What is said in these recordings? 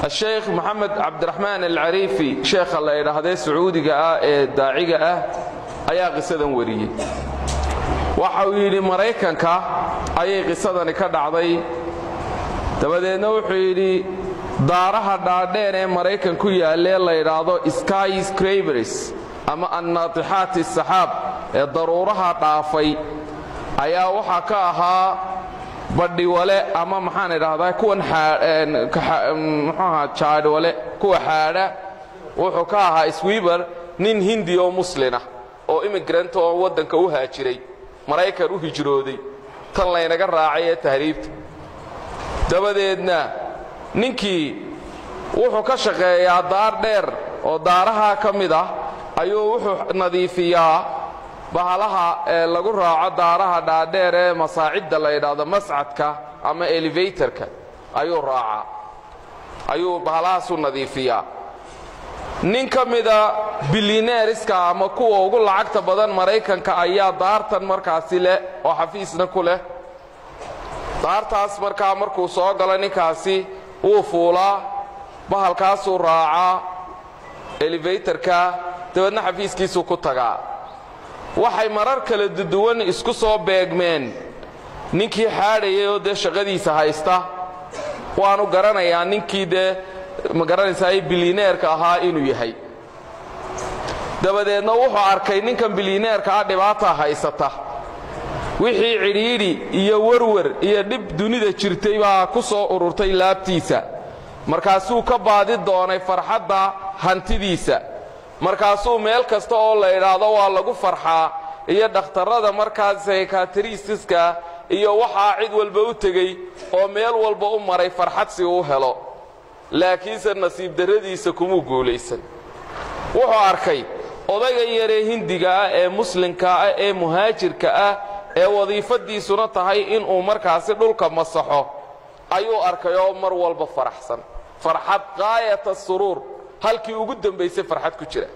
asheekh maxamed cabdiraxmaan alcariifi sheekha la idhaahdee sacuudiga ah ee daaciga ah ayaa qisadan wariyey waxa uu yidhi maraykanka ayay qisadani ka dhacday dabadeedna wuxuu yidhi daaraha dhaadheen ee maraykan ku yaallee la yidhaahdo sky scrabers ama annaatixaati saxaab ee daruuraha dhaafay ayaa waxaa ka ahaa badhiwale ama maxaan idhaahdaa kuwan mxuaha jaadhwale kuwa xaadha wuxuu ka ahaa swiber nin hindi oo muslinah oo immigrant oo waddanka u haajiray maraykan u hijrooday tan laynaga raacay ee tahriibta dabadeedna ninkii wuxuu ka shaqeeyaa daar dheer oo daaraha ka mid ah ayuu wuxuu nadiifiyaa bahalaha ee lagu raaco daaraha dhaadheer ee masaacidda la yidhaahdo mascadka ama elevatorka ayuu raacaa ayuu bahalahaasu nadiifiyaa nin ka mida bilineeriska ama kuwa ugu lacagta badan maraykanka ayaa daartan markaasi leh oo xafiisna ku leh daartaas markaa markuu soo galo ninkaasi wuu fuulaa bahalkaasuu raacaa elevatorka dabeedna xafiiskiisuu ku tagaa waxay marar kala duwan isku soo beegmeen ninkii xaadhayay oo dee shaqadiisa haysta waanu garanayaa ninkii dee ma garanaysaa bilineerka ahaa inuu yahay dabadeedna wuxuu arkay ninkan bilineerka ah dhibaata haysata wixii cidhiidhi iyo werwer iyo dhib dunida jirtay baa ku soo ururtay laabtiisa markaasuu ka baadi doonay farxadda hantidiisa markaasuu meel kasta oo la idhaahdo waa lagu farxaa iyo dhakhtarrada markaas saykatristiska iyo waxaa cid walba u tegey oo meel walba u maray farxad si uu helo laakiinse nasiib darradiisa kumuu guulaysan wuxuu arkay odayga yaree hindiga ah ee muslimka ah ee muhaajirka ah ee wadiifadiisuna tahay inuu markaasi dhulka masaxo ayuu arkay oo mar walba faraxsan farxad qaayata suruur halkii ugu dambaysay farxad ku jira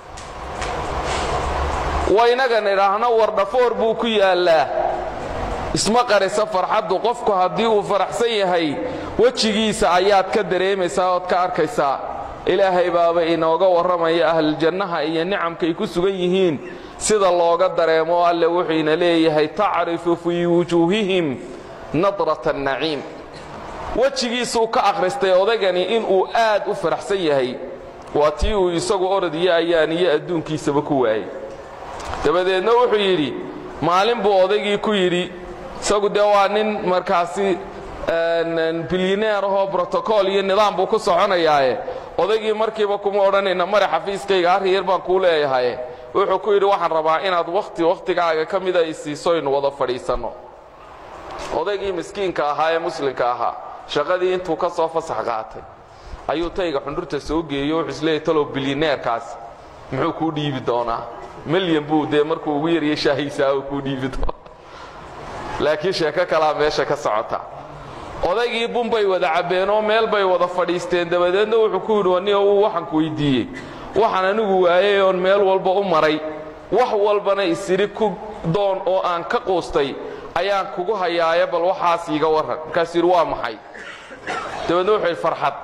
waynagan idhaahno wardhafoor buu ku yaallaa isma qarisa farxaddu qofku haddii uu faraxsan yahay wejigiisa ayaad ka dareemaysaa ood ka arkaysaa ilaahay baaba inooga warramaya ahluljannaha iyo nicamkay ku sugan yihiin sida looga dareemo alle wuxuuna leeyahay tacrifu fii wujuuhihim nadrata annaciim wejigiisuu ka akhristay odagani inuu aad u faraxsan yahay waa tii uu isagu orod iyo ayaan iyo adduunkiisaba ku waayey dabadeedna wuxuu yidhi maalin buu odaygii ku yidhi isagu dee waa nin markaasi bilyineer ahoo brotocool iyo nidaam buu ku soconayaaye odaygii markiiba kuma odhanayna mare xafiiskayga arriyar baan kuu leeyahaye wuxuu ku yidhi waxaan rabaa inaad wakhti wakhtigaaga ka mida i siiso ynu wada fadhiisanno odaygii miskiinka ahaa ee muslimka ahaa shaqadii intuu ka soo fasax qaatay ayuu tayga xundhurta soo geeyo wuxuu isleeyahy talow bilyineerkaas muxuu kuu dhiibi doonaa milyan buu dee markuu ugu yarya shaahiisaa oo kuu dhiibi doona laakiin sheeko kalaa meesha ka socota odaygii bun bay wada cabbeen oo meel bay wada fadhiisteen dabadeedna wuxuu ku yidhi aniga uu waxaan ku weyddiiyey waxaan anigu waayey oon meel walba u maray wax walbana isidhi ku doon oo aan ka quustay ayaan kugu hayaaye bal waxaas iiga warran markaasuu yidhi waa maxay dabeedna wuxuu yidhi farxad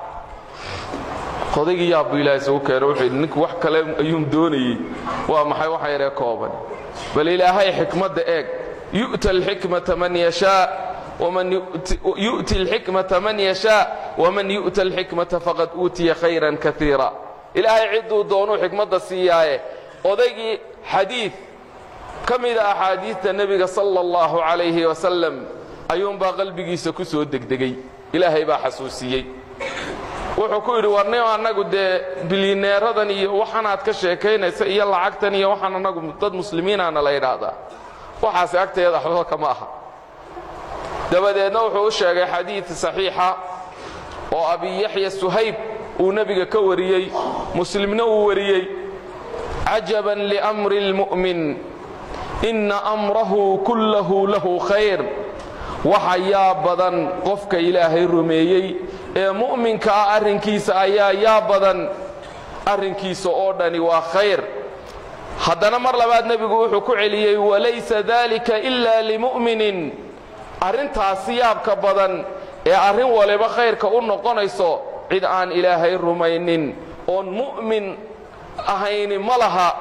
odaygii yaabbu ilaah isugu keeno wuxuu yidhi ninku wax kale ayuun doonayey waa maxay waxa yaree kooban bal ilaahay xikmadda eeg yu'ta alxikmata man yashaa ومن يؤتي الحكمة من يشاء ومن يؤتى الحكمة فقد أوتي خيرا كثيرا إلهي عدو دونو حكمة السياية odaygii xadiid ka mida axaadiidta nebiga sala allahu calayhi wasalam ayuunbaa qalbigiisa ku soo degdegay ilaahay baa xasuusiyey wuxuu ku yidhi warnimo annagu dee bilyineeradan iyo waxanaad ka sheekaynaysa iyo lacagtan iyo waxaan annagu dad muslimiinaana la yidhaahdaa waxaasi agteeda waxba kama aha dabadeedna wuxuu u sheegay xadiid saxiixa oo abi yaxya suhayb uu nebiga ka wariyey muslimna uu wariyey cajaban liamri اlmu'min inna amrahu kullahu lahu khayr waxa yaa badan qofka ilaahay rumeeyey ee mu'minka ah arrinkiisa ayaa yaa badan arrinkiisa oo dhani waa khayr haddana mar labaad nebigu wuxuu ku celiyey walaysa dalika ila limu'minin arrintaasi yaabka badan ee arrin waliba khayrka u noqonayso cid aan ilaahay rumaynin oon mu'min ahayni ma laha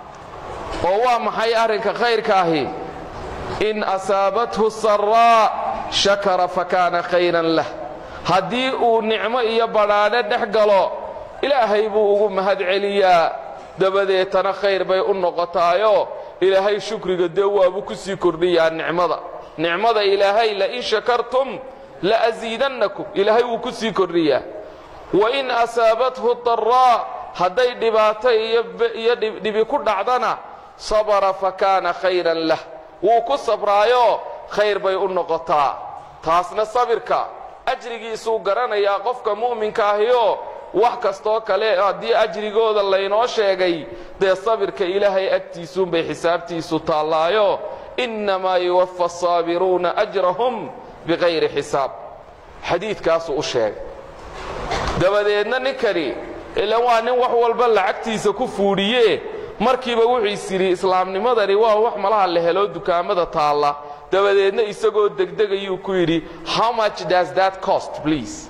oo waa maxay arrinka khayrka ahi in asaabathu saraa shakara fakaana khayran lah haddii uu nicmo iyo badhaadhe dhex galo ilaahay buu ugu mahad celiyaa dabadeetana khayr bay u noqotaayo ilaahay shukriga dee waabuu ku sii kordhiyaa nicmada nicmada ilaahay lain shakartum la'asiidannakum ilaahay wuu ku sii kordhiyaa wain asaabathu daraa hadday dhibaato iyo dhibi ku dhacdana sabara fakaana khayran lah wuu ku sabraayo khayr bay u noqotaa taasna sabirka ajrigiisuu garanayaa qofka mu'minka ahiyo wax kastoo kale haddii ajrigooda laynoo sheegay dee sabirka ilaahay agtiisuunbay xisaabtiisu taallaayo innamaa yuwafa asaabiruuna ajrahum bikayri xisaab xadiidkaasuu u sheegay dabadeedna ninkani ilan waa nin wax walba lacagtiisa ku fuudhiye markiiba wuxuu is yidhi islaamnimadani waa wax malaha la helo dukaamada taalla dabadeedna isagoo degdegayuu ku yidhi how much does that cost please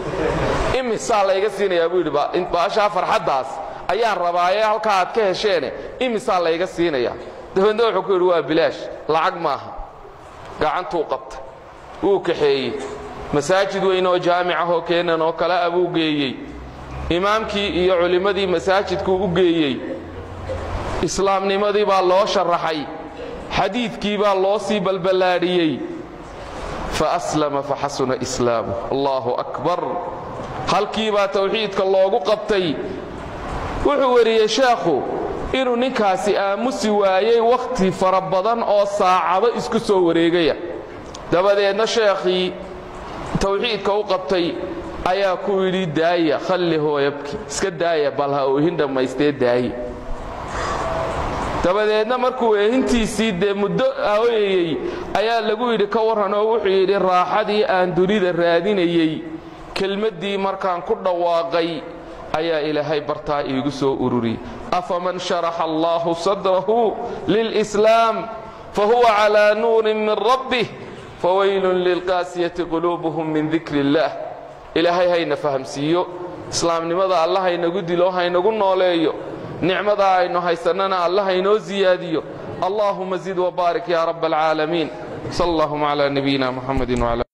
imisaa layga siinayaa buu yidhi baashaa farxaddaas ayaan rabaaye halkaa aad ka hesheene imisaa layga siinayaa dabeedna wuxuu ku yidhi waa bilaash lacag maaha gacantuu qabtay wuu kaxeeyey masaajid weyn oo jaamic ahoo keenan oo kale a buu geeyey imaamkii iyo culimmadii masaajidkuu u geeyey islaamnimadii baa loo sharaxay xadiidkii baa loo sii balballaadhiyey faaslama faxasuna islaamu allahu akbar halkii baa tawxiidka loogu qabtay wuxuu weriyey sheekhu inuu ninkaasi aamusi waayey wakhti fara badan oo saacado isku soo wareegaya dabadeedna sheekhii tawxiidka u qabtay ayaa ku yidhi daaya khalli hooyabki iska daaya bal ha oohin dhammaystee daaye dabadeedna markuu eehintiisii dee muddo ooyayey ayaa lagu yidhi ka warran oo wuxuu yidhi raaxadii aan dunida raadinayey kelmaddii markaan ku dhawaaqay ayaa ilaahay bartaa iigu soo ururiyey afaman sharaxa allaahu sadrahu lilslaam fahuwa calaa nuurin min rabbih fawaylun lilqaasiyati quluubuhum min dikri illaah ilaahay hayna fahamsiiyo islaamnimada alla haynagu dilo haynagu nooleeyo nicmadaa aynu haysannana alla haynoo siyaadiyo allaahuma zid wbaarik ya rab alcaalamiin sal allahuma cla nabiyina muxamedi wala